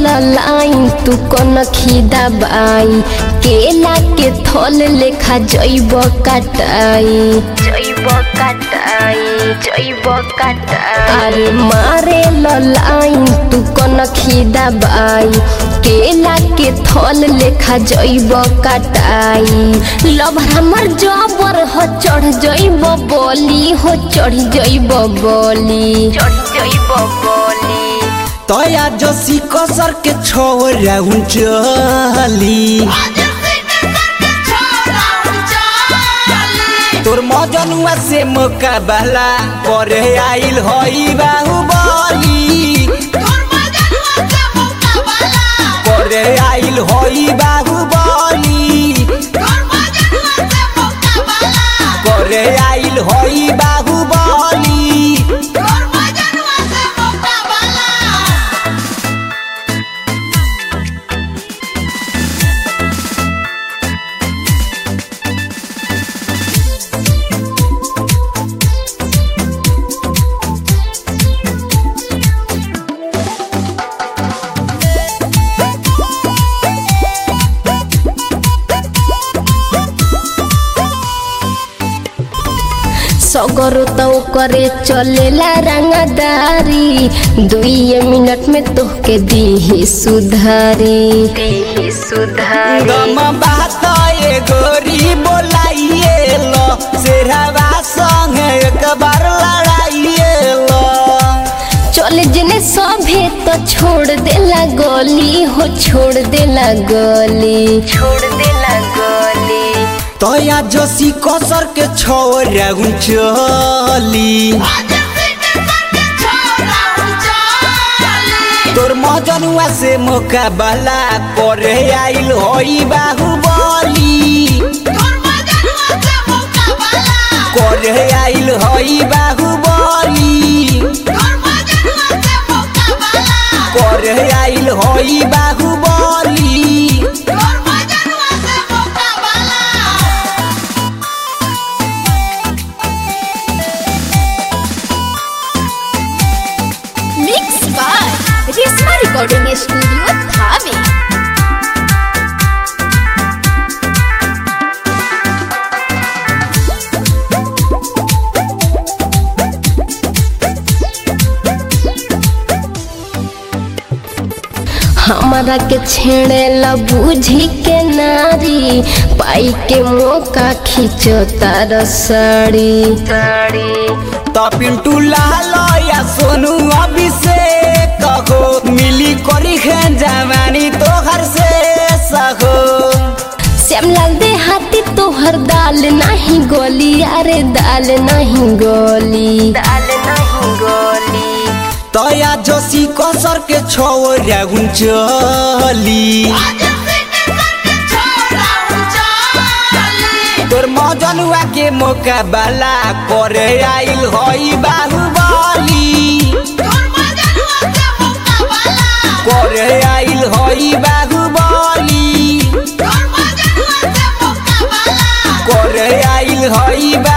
line तू कन खिदा बाई केला के थल लेखा जैब काटाई जैब काटाई जैब काटाई अरे मारे लाइन तू कन खिदा बाई केला के थल लेखा जैब काटाई लभ हमर जबर हो चढ़ जैब बोली हो चढ़ जैब बोली चढ़ जैब बोली तया जसी कसर के छोरा चली तोर मजनुआ से मुकाबला करे आइल हई बाहुबली करे आइल हई बाहुबली करे आइल हई बाहुबली सगरो तो करे चलेला रंगदारी दुई मिनट में तोहके दीही सुधारी दीही सुधारी दम बात ए गोरी बोलाइए लो शेरवा संग एक बार लड़ाइए लो चल जने सभे तो छोड़ देला गली हो छोड़ देला गली छोड़ देला गली तया जसी कसर के छोरा चली तोर मजनुआ से मुकाबला करे आइल होई बाहुबली करे आइल होई बाहुबली करे आइल होई Baahubali mix by Reshma recording studio Thawe हमारा के छेड़े ला बूझी के नारी पाई के मौका खींचो तार साड़ी साड़ी त पिंटू लाल या सोनू अभिषेक हो मिली करी है जवानी तोहर से सहो श्यामलाल दे हाथी तोहर दाल नहीं गोली अरे दाल नहीं गोली दाल नहीं गोली तया जसी कसर के छोरा चली तोर मजनुआ के मुकाबला करे आइल हई बाहुबली करे आइल हई बाहुबली करे आइल हई बा